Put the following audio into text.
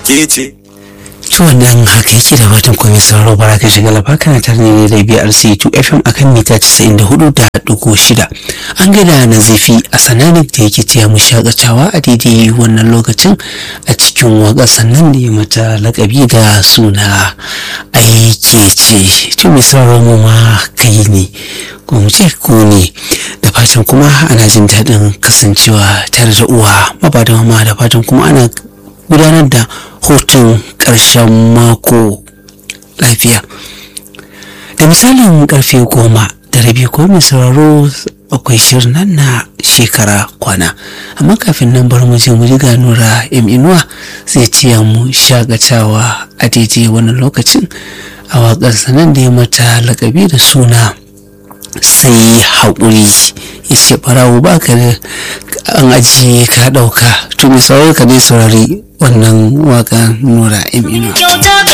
ke ce to wannan haka yake da fatan komai sauraro bara ka shiga lafa kana tare ne da BRC 2 FM akan mita 94.6 an gada nazifi a sananik da yake taya mu shakatawa a daidai wannan lokacin a cikin waka sannan da ya mata lakabi da suna aike ce to mai sauraro mu ma kai ne ko mu ce ko ne da fatan kuma ana jin daɗin kasancewa tare da uwa maba da mama da fatan kuma ana gudanar da hutun ƙarshen mako lafiya da misalin karfe goma da rabi ko mai sauraro akwai shirin nan na shekara kwana amma kafin nan bar mu je mu riga nura im inuwa zai ciya mu shagatawa a daidai wannan lokacin a waƙar sanan da ya mata lakabi da suna sai haƙuri ya ce ɓarawo ba ka da an ajiye ka ɗauka to mai sauraro ka dai saurari wannan waƙa nura im inuwa